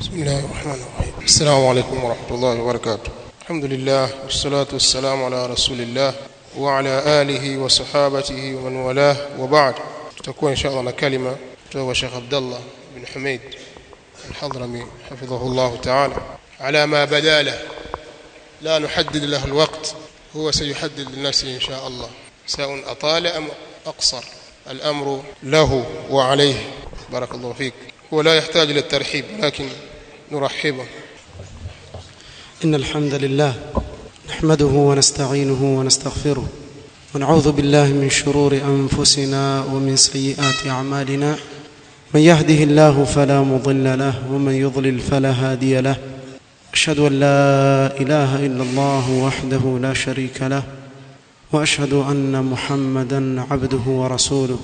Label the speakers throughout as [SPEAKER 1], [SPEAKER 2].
[SPEAKER 1] بسم الله الرحمن الرحيم السلام عليكم ورحمة الله وبركاته الحمد لله والصلاة والسلام على رسول الله وعلى آله وصحابته ومن والاه وبعد تكون إن شاء الله كلمة توقع شيخ عبد الله بن حميد الحضرمي حفظه الله تعالى على ما بدا له لا نحدد له الوقت هو سيحدد لنفسه إن شاء الله سواء أطال أم أقصر الأمر له وعليه بارك الله فيك هو لا يحتاج إلى الترحيب لكن نرحبه
[SPEAKER 2] إن الحمد لله نحمده ونستعينه ونستغفره ونعوذ بالله من شرور أنفسنا ومن سيئات أعمالنا من يهده الله فلا مضل له ومن يضلل فلا هادي له أشهد أن لا إله إلا الله وحده لا شريك له وأشهد أن محمدا عبده ورسوله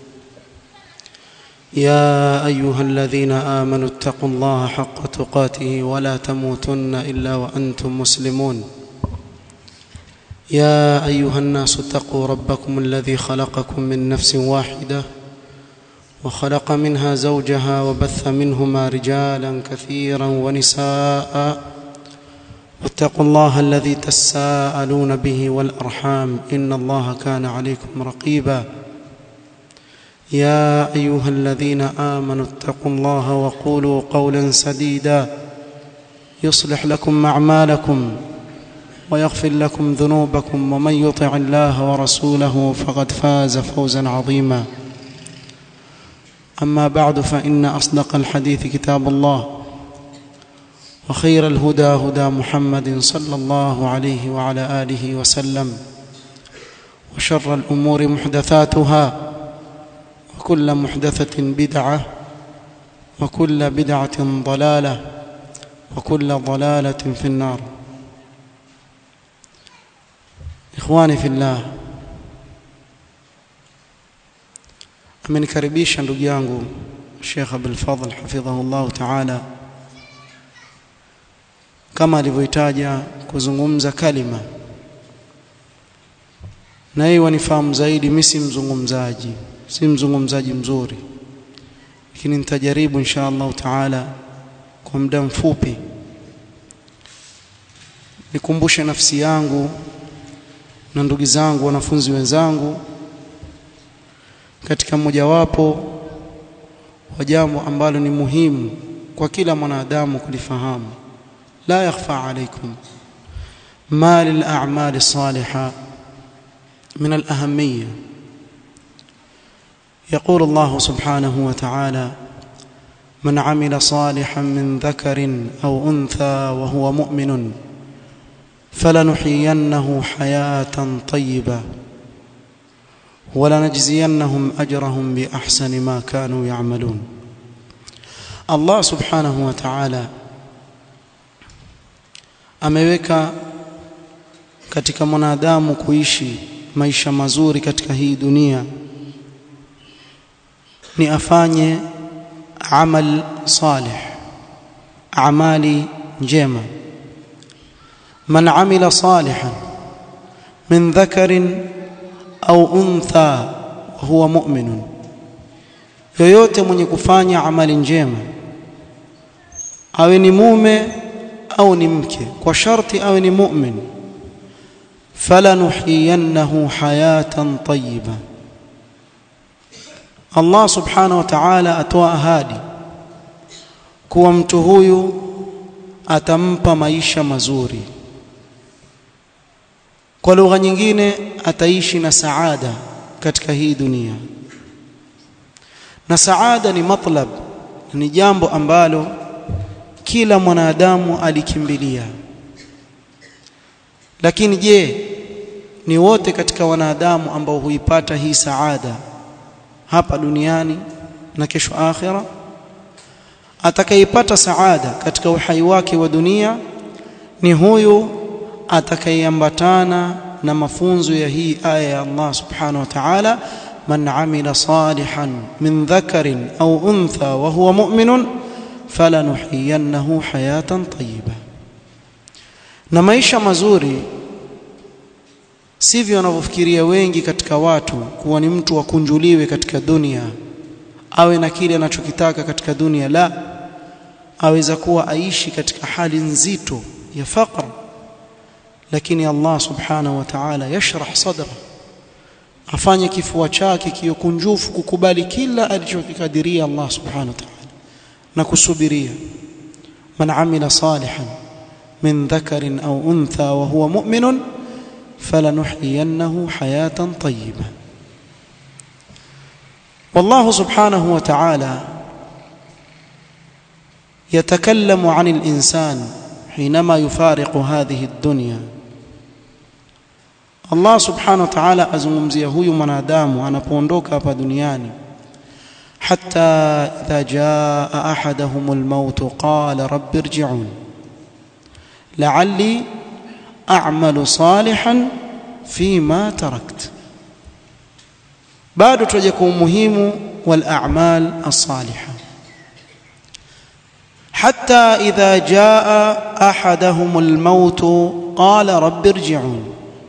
[SPEAKER 2] يا أيها الذين آمنوا اتقوا الله حق تقاته ولا تموتن إلا وأنتم مسلمون يا أيها الناس اتقوا ربكم الذي خلقكم من نفس واحدة وخلق منها زوجها وبث منهما رجالا كثيرا ونساء واتقوا الله الذي تساءلون به والأرحام إن الله كان عليكم رقيبا يا أيها الذين آمنوا اتقوا الله وقولوا قولا سديدا يصلح لكم أعمالكم ويغفر لكم ذنوبكم ومن يطع الله ورسوله فقد فاز فوزا عظيما أما بعد فإن أصدق الحديث كتاب الله وخير الهدى هدى محمد صلى الله عليه وعلى آله وسلم وشر الأمور محدثاتها وكل محدثة بدعة وكل بدعة ضلالة وكل ضلالة في النار إخواني في الله amenikaribisha ndugu yangu Sheikh Abdul Fadhl hafidhahullah ta'ala kama alivyoitaja kuzungumza kalima na yeye wanifahamu zaidi mimi si mzungumzaji si mzungumzaji mzuri lakini nitajaribu insha Allah taala kwa muda mfupi nikumbushe nafsi yangu na ndugu zangu wanafunzi wenzangu katika mojawapo wa jambo ambalo ni muhimu kwa kila mwanadamu kulifahamu la yakhfa alaykum ma lil a'mali salihah min al ahamiyya يقول الله سبحانه وتعالى من عمل صالحا من ذكر او انثى وهو مؤمن فلنحيينه حياه طيبه ولنجزينهم اجرهم باحسن ما كانوا يعملون الله سبحانه وتعالى ameweka katika mwanadamu kuishi maisha mazuri katika hii dunia ni afanye amal salih amali njema man amila salihan min dhakarin au untha huwa mu'minun yoyote mwenye kufanya amali njema awe ni mume au ni mke kwa sharti awe ni mu'min falanuhiyannahu hayatan tayyibah Allah subhanahu wa ta'ala atoa ahadi kuwa mtu huyu atampa maisha mazuri kwa lugha nyingine ataishi na saada katika hii dunia na saada ni matlab ni jambo ambalo kila mwanadamu alikimbilia lakini je ni wote katika wanadamu ambao huipata hii saada hapa duniani na kesho akhira atakayepata saada katika uhai wake wa dunia ni huyu atakayeambatana na mafunzo ya hii aya ya Allah subhanahu wa ta'ala man amila salihan min dhakarin au untha wa huwa mu'minun falanuhiyannahu hayatan tayyiba na maisha mazuri sivyo wanavyofikiria wengi katika watu kuwa ni mtu akunjuliwe katika dunia awe na kile anachokitaka katika dunia la aweza kuwa aishi katika hali nzito ya faqr lakini Allah subhanahu wa ta'ala yashrah sadra afanye kifua chake kiyokunjufu kukubali kila alichokikadiria Allah subhanahu wa ta'ala na kusubiria man amila salihan min dhakarin au untha wa huwa mu'minun falanuhyiyannahu hayatan tayyibah والله سبحانه وتعالى يتكلم عن الإنسان حينما يفارق هذه الدنيا Allah subhanahu wa ta'ala azungumzia huyu mwanadamu anapoondoka hapa duniani hatta idha jaa ahaduhum almaut qala rabbi irji'un la'alli a'malu salihan fima tarakt bado tuje kwa umuhimu wal a'mal as-salihah حتى إذا جاء أحدهم الموت قال رب ارجعون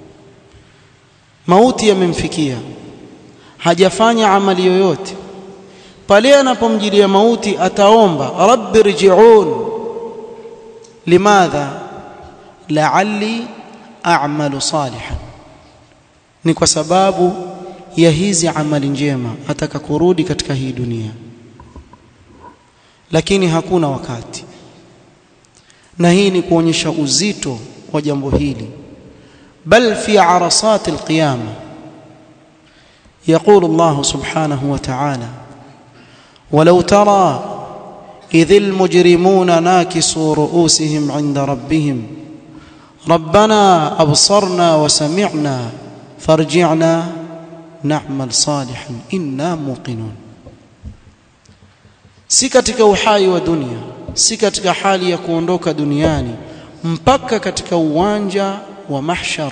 [SPEAKER 2] mauti yamemfikia hajafanya amali yoyote pale anapomjilia mauti ataomba rabbi rji'un limadha la'alli a'malu salihan ni kwa sababu ya hizi amali njema ataka kurudi katika hii dunia lakini hakuna wakati na hii ni kuonyesha uzito wa jambo hili بل في عرصات القيامة يقول الله سبحانه وتعالى ولو ترى إذ المجرمون ناكسوا رؤوسهم عند ربهم ربنا أبصرنا وسمعنا فارجعنا نعمل صالحا إنا موقنون si katika uhai wa dunia si katika hali ya kuondoka duniani mpaka katika uwanja wa mahshar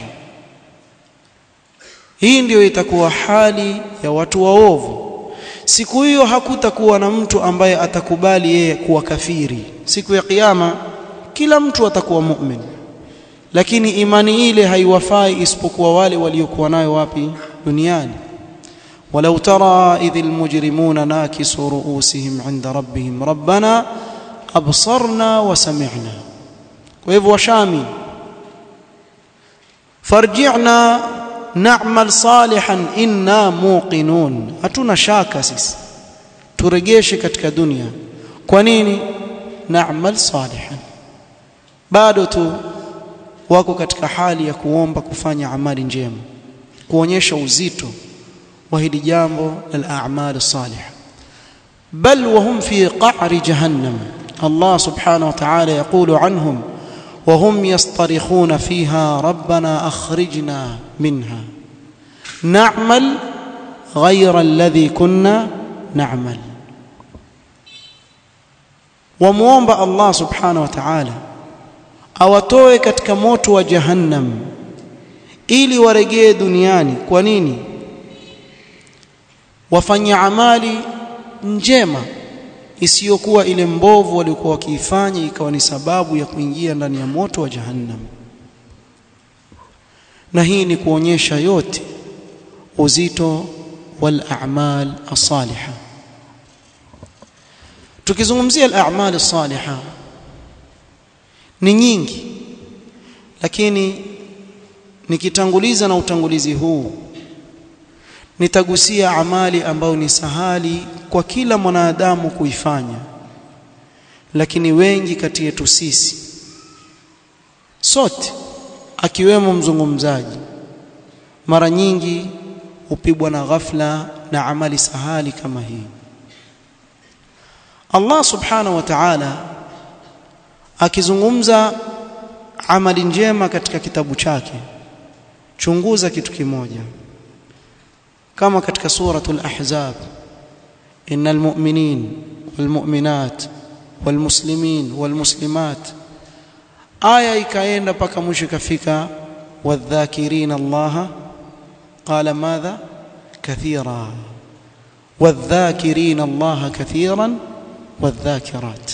[SPEAKER 2] hii ndiyo itakuwa hali ya watu waovu siku hiyo hakutakuwa na mtu ambaye atakubali yeye kuwa kafiri siku ya kiyama kila mtu atakuwa mu'min lakini imani ile haiwafai isipokuwa wale waliokuwa nayo wapi duniani ولو ترى إذ المجرمون ناكسوا رؤوسهم عند ربهم ربنا أبصرنا وسمعنا وإذ وشامي farji'na na'mal salihan inna muqinun hatuna shaka sisi turegeshe katika dunia kwa nini na'mal salihan bado tu wako katika hali ya kuomba kufanya amali njema kuonyesha uzito wa hili jambo la a'mal salih bal wa hum fi qa'ri jahannam Allah subhanahu wa ta'ala yaqulu anhum وهم يصطرخون فيها ربنا اخرجنا منها نعمل غير الذي كنا نعمل وموomba Allah subhanahu wa ta'ala awatoe katika moto wa jahannam ili waregee duniani kwa nini wafanye amali njema isiyokuwa ile mbovu walikuwa wakiifanya ikawa ni sababu ya kuingia ndani ya moto wa jahannam na hii ni kuonyesha yote uzito wal a'mal as-salihah tukizungumzia al-a'mal as-salihah ni nyingi lakini nikitanguliza na utangulizi huu nitagusia amali ambayo ni sahali kwa kila mwanadamu kuifanya lakini wengi kati yetu sisi sote akiwemo mzungumzaji mara nyingi hupigwa na ghafla na amali sahali kama hii Allah subhanahu wa ta'ala akizungumza amali njema katika kitabu chake chunguza kitu kimoja kama katika suratul ahzab innal mu'minin wal mu'minat wal muslimin wal muslimat aya ikaenda paka mwisho ikafika wadhakirin allaha qala madha kathira wadhakirin allaha kathiran wadhakirat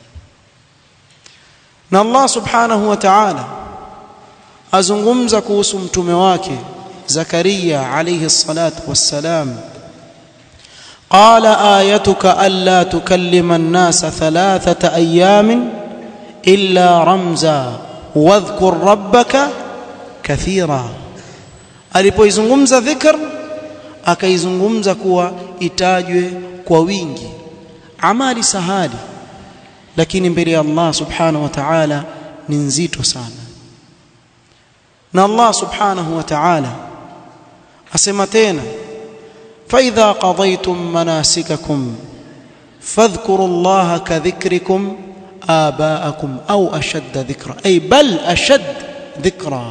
[SPEAKER 2] na Allah subhanahu wa ta'ala azungumza kuhusu mtume wake Zakaria alayhi salatu wassalam قال آيتك ألا تكلم الناس ثلاثة أيام إلا رمزا واذكر ربك كثيرا alipoizungumza dhikr akaizungumza kuwa itajwe kwa wingi amali sahali lakini mbele ya Allah subhanahu wa ta'ala ni nzito sana na Allah subhanahu wa ta'ala asema tena فإذا قضيتم مناسككم فاذكروا الله كذكركم آباءكم أو أشد ذكرا أي بل أشد ذكرا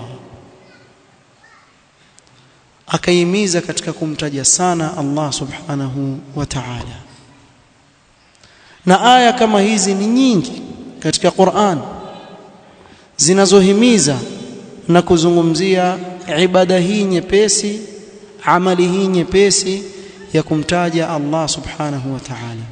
[SPEAKER 2] akaimiza katika kumtaja sana Allah subhanahu wa ta'ala na aya kama hizi ni nyingi katika Qur'an zinazohimiza na kuzungumzia ibada hii nyepesi amali hii nyepesi ya kumtaja Allah subhanahu wa ta'ala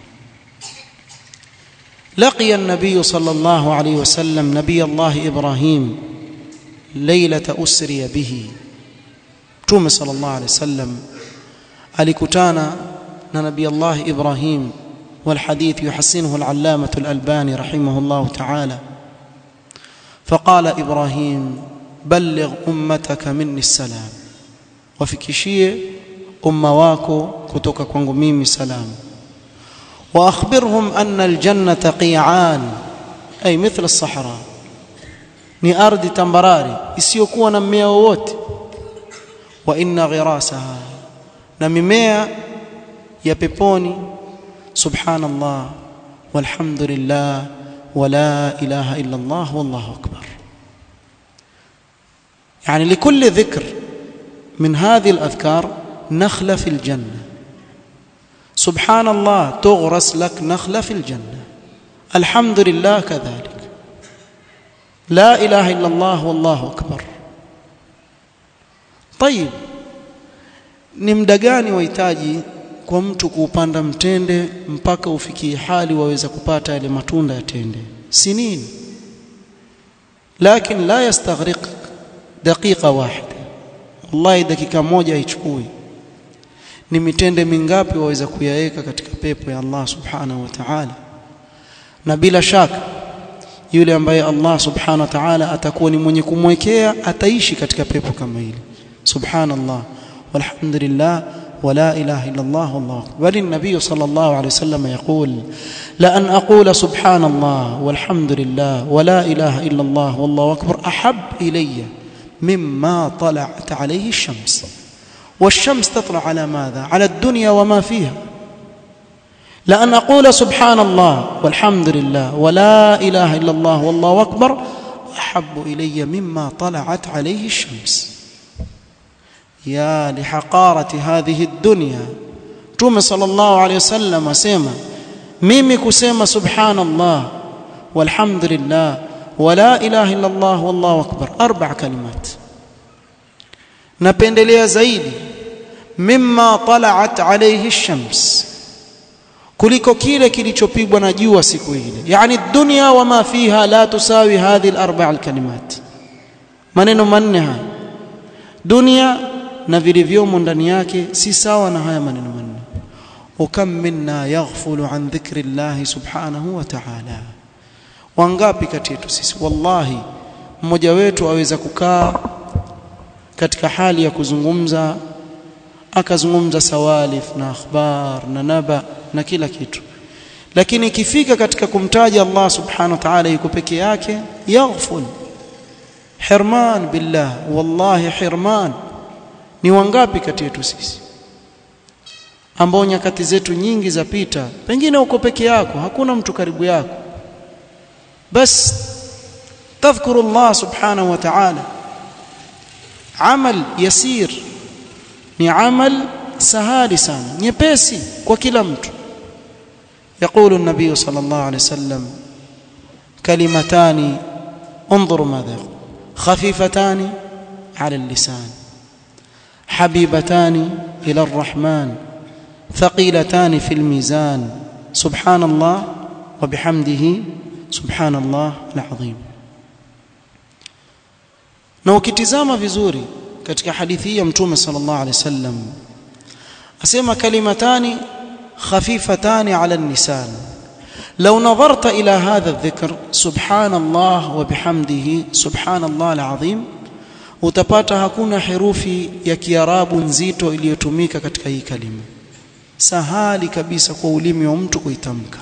[SPEAKER 2] لقي النبي صلى الله عليه وسلم نبي الله إبراهيم ليلة أسري به توم صلى الله عليه وسلم alikutana na nabii Allah Ibrahim والحديث يحسنه العلامة الألباني رحمه الله تعالى فقال إبراهيم بلغ أمتك مني السلام wafikishie umma wako kutoka kwangu mimi salamu wa akhbirhum anna aljannata qi'an ay mithla as-sahra ni ardhi tambarari isiyokuwa na mmea wowote wa inna ghirasaha na mimea ya peponi subhanallah walhamdulillah wala ilaha illa Allah wallahu akbar يعني لكل ذكر من هذه الأذكار نخلة في الجنة سبحان الله تغرس لك نخلة في الجنة الحمد لله كذلك لا إله إلا الله والله أكبر طيب ni muda gani wahitaji kwa mtu kuupanda mtende mpaka ufikie hali waweza kupata yale matunda ya tende sinini lakin la yastaghriq daqiqa wahida wallahi dakika moja haichukui ni mitende mingapi waweza kuyaweka katika pepo ya Allah subhanahu wa ta'ala na bila shaka yule ambaye Allah subhanahu wa ta'ala atakuwa ni mwenye kumwekea ataishi katika pepo kama hili subhanallah walhamdulillah ولا إله إلا الله والله أكبر بل النبي صلى الله عليه وسلم يقول لأن أقول سبحان الله والحمد لله ولا إله إلا الله والله أكبر أحب إلي مما طلعت عليه الشمس والشمس تطلع على ماذا على الدنيا وما فيها لأن أقول سبحان الله والحمد لله ولا إله إلا الله والله أكبر أحب إلي مما طلعت عليه الشمس يا لحقارة هذه الدنيا توم صلى الله عليه وسلم سيما ميمي كسيما سبحان الله والحمد لله ولا إله إلا الله والله أكبر أربع كلمات napendelea zaidi mimma talaat alayhi ash-shams kuliko kile kilichopigwa na jua siku ile yani dunya wama fiha la tusawi hadhihi al-arba' al-kalimat maneno manne haya dunia na vilivyomo ndani yake si sawa na haya maneno manne ukam minna yaghfulu an dhikri Allah subhanahu wa ta'ala wangapi kati yetu sisi wallahi mmoja wetu aweza kukaa katika hali ya kuzungumza akazungumza sawalif na akhbar na naba na kila kitu lakini ikifika katika kumtaja Allah subhanahu wa ta'ala yuko peke yake yaghful hirman billah wallahi hirman ni wangapi kati yetu sisi ambao nyakati zetu nyingi zapita pengine uko peke yako hakuna mtu karibu yako bas tadhkuru Allah subhanahu wa ta'ala amal yasir ni amal sahali sana nyepesi kwa kila mtu يقول النبي صلى الله عليه وسلم كلمتان انظروا ماذا يقول خفيفتان على اللسان حبيبتان إلى الرحمن ثقيلتان في الميزان سبحان الله وبحمده سبحان الله العظيم na ukitizama vizuri katika hadithi hii ya mtume sallallahu alaihi wasallam asema kalimatani خفيفتان على النسان لو نظرت إلى هذا الذكر سبحان الله وبحمده سبحان الله العظيم utapata hakuna herufi ya kiarabu nzito iliyotumika katika hii kalima sahali kabisa kwa ulimi wa mtu kuitamka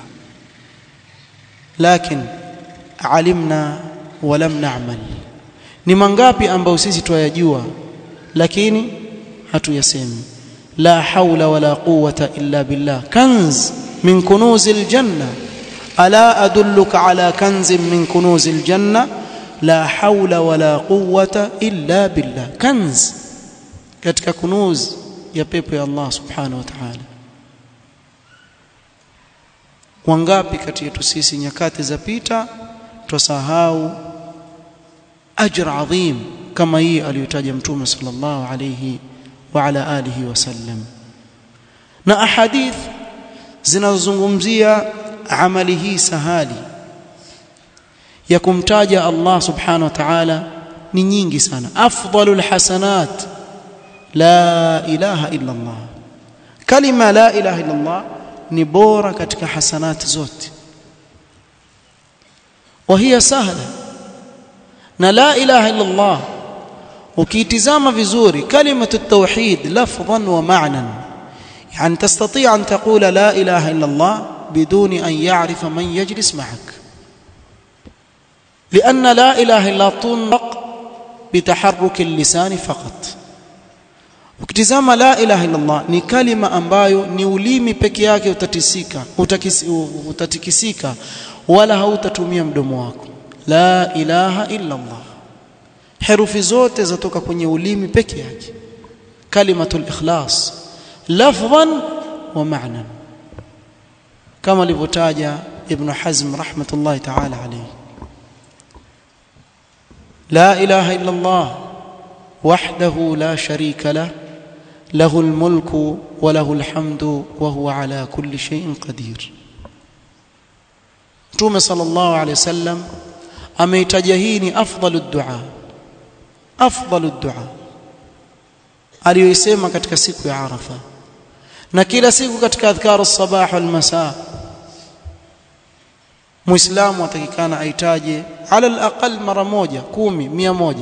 [SPEAKER 2] lakini alimna walam na'mal ni mangapi ambayo sisi twayajua lakini hatuyasemi la haula wala quwwata illa billah kanz min kunuzil janna ala adulluka ala kanzin min kunuzil janna la haula wala quwwata illa billah kanz katika kunuz ya pepo ya Allah subhanahu wa ta'ala wangapi kati yetu sisi nyakati za pita twasahau ajr adhim kama hii aliyotaja mtume sallallahu alayhi wa ala alihi wasallam na ahadith zinazozungumzia amali hii sahali ya kumtaja Allah subhanahu wa ta'ala ni nyingi sana afdalul hasanat la ilaha illa Allah kalima la ilaha illa Allah ni bora katika hasanati zote وهي سهله na la ilaha illa Allah ukiitizama vizuri kalimatu at-tauhid lafdhan wa ma'nan yani tastati' an taqula la ilaha illa Allah biduni an ya'rifa man yajlis ma'ak لأن لا إله إلا تنطق بتحرك اللسان فقط ukitizama la ilaha illa Allah ni kalima ambayo ni ulimi peke yake utatisika utatikisika wala hautatumia mdomo wako la ilaha illa Allah herufi zote zatoka kwenye ulimi peke yake kalimatul ikhlas lafdhan wa ma'nan kama alivyotaja ibn hazm rahmatullahi ta'ala alayhi لا إله إلا الله وحده لا شريك له له الملك وله الحمد وهو على كل شيء قدير Mtume sallallahu alaihi wasallam ameitaja hii ni afdalu dua afdalu dua aliyoisema katika siku ya Arafa na kila siku katika adhkar as-sabah wal masa Muislamu atakikana aitaje ala al-aqal mara moja kumi mia moja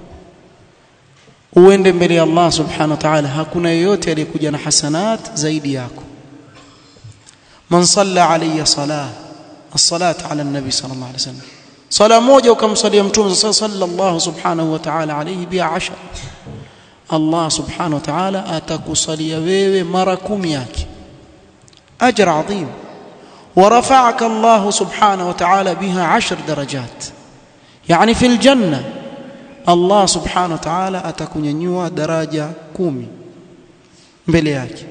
[SPEAKER 2] uende mbele ya Allah subhanahu wa ta'ala hakuna yeyote aliyekuja na hasanat zaidi yako man salla alayya salah الصلاه على النبي صلى الله عليه وسلم صلاه moja ukamsalia mtume sallallahu subhanahu wa ta'ala alayhi bi 10 Allah subhanahu wa ta'ala atakusalia wewe mara 10 yake ajr adhim ورفعك الله سبحانه وتعالى بها عشر درجات يعني في الجنة الله سبحانه وتعالى atakunyanyua daraja 10 mbele yake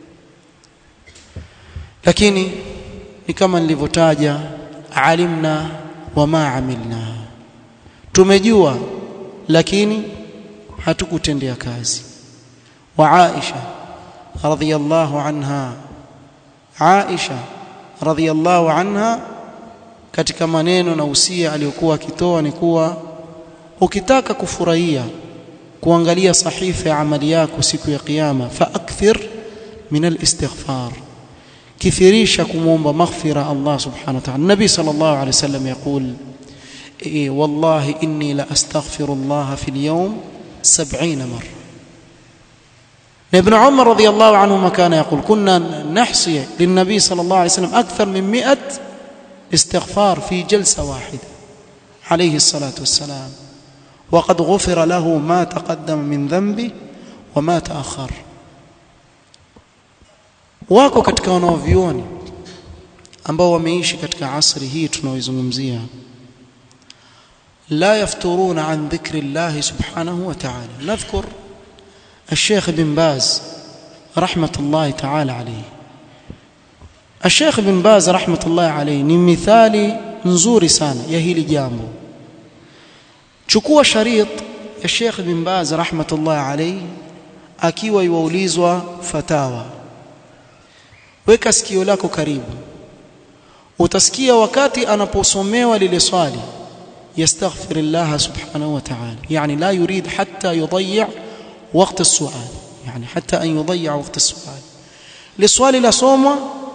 [SPEAKER 2] lakini ni kama nilivyotaja alimna wama amilna tumejua lakini hatukutendea kazi wa Aisha radhiyallahu anha Aisha radhiyallahu anha katika maneno na usia aliyokuwa akitoa ni kuwa ukitaka kufurahia kuangalia sahifa ya amali yako siku ya kiyama fa akthir min al-istighfar كثيريش كمومبا مغفرة الله سبحانه وتعالى النبي صلى الله عليه وسلم يقول إيه والله إني لأستغفر الله في اليوم سبعين مرة ابن عمر رضي الله عنهما كان يقول كنا نحصي للنبي صلى الله عليه وسلم أكثر من مئة استغفار في جلسة واحدة عليه الصلاة والسلام وقد غفر له ما تقدم من ذنبه وما تأخر wako katika wanaovioni ambao wameishi katika asri hii tunaoizungumzia la yafturuna an dhikri Allah subhanahu wa ta'ala nadhkur الشيخ بن باز رحمة الله تعالى عليه الشيخ بن باز رحمة الله عليه ni mithali nzuri sana ya hili jambo chukua sharit ya Sheikh bin Baz rahmatullah alayhi akiwa yuulizwa fatawa weka sikio lako karibu utasikia wakati anaposomewa lile swali yastaghfir Allah subhanahu wa ta'ala yani la yurid hatta yudayya وقت السؤال يعني حتى أن يضيع وقت السؤال للسؤال لا صوم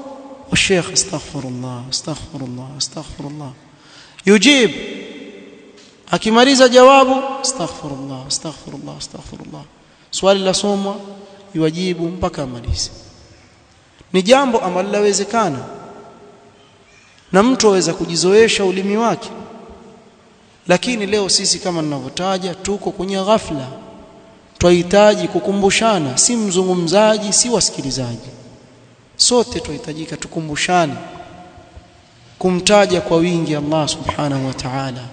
[SPEAKER 2] والشيخ استغفر الله استغفر الله استغفر الله يجيب akimaliza jawabu astaghfirullah astaghfirullah astaghfirullah swali la somwa yuwajibu mpaka amalize ni jambo ambalo lawezekana na mtu aweza kujizoesha ulimi wake lakini leo sisi kama ninavyotaja tuko kwenye ghafla twahitaji kukumbushana si mzungumzaji si wasikilizaji sote tuhitajika tukumbushane kumtaja kwa wingi Allah subhanahu wa ta'ala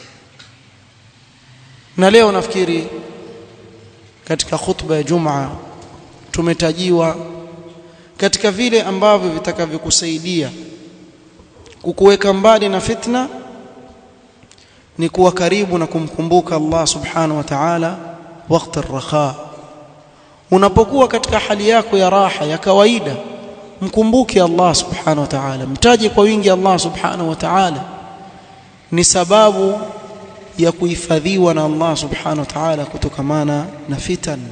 [SPEAKER 2] na leo nafikiri katika khutba ya Jumaa tumetajiwa katika vile ambavyo vitakavyokusaidia kukuweka mbali na fitna ni kuwa karibu na kumkumbuka Allah subhanahu wa ta'ala wakati ar-rakha unapokuwa katika hali yako ya raha ya kawaida mkumbuke Allah subhanahu wa ta'ala mtaje kwa wingi Allah subhanahu wa ta'ala ni sababu ya kuhifadhiwa na Allah subhanahu wa ta'ala kutokamana na fitan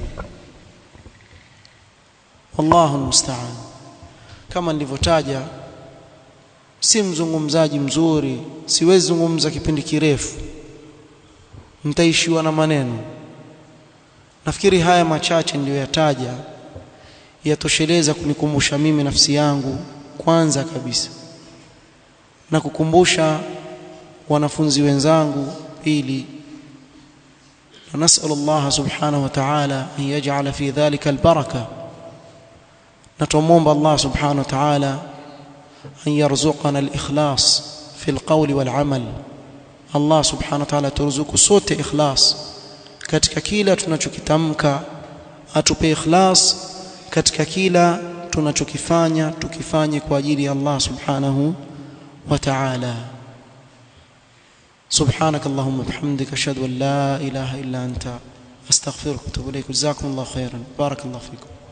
[SPEAKER 2] wallahu almusta'an kama nilivyotaja si mzungumzaji mzuri siwezi zungumza kipindi kirefu nitaishiwa na maneno nafikiri haya machache niliyoyataja yatosheleza kunikumbusha mimi nafsi yangu kwanza kabisa na kukumbusha wanafunzi wenzangu pili نسأل الله سبحانه وتعالى أن يجعل في ذلك البركة نتموم الله سبحانه وتعالى أن يرزقنا الإخلاص في القول والعمل الله سبحانه وتعالى ترزق صوت إخلاص katika kila tunachokitamka atupe ikhlas katika kila tunachokifanya tukifanye kwa ajili ya Allah subhanahu wa ta'ala سبحانك اللهم وبحمدك اشهد ان لا اله الا انت استغفرك واتوب اليك جزاكم الله خيرا بارك الله فيكم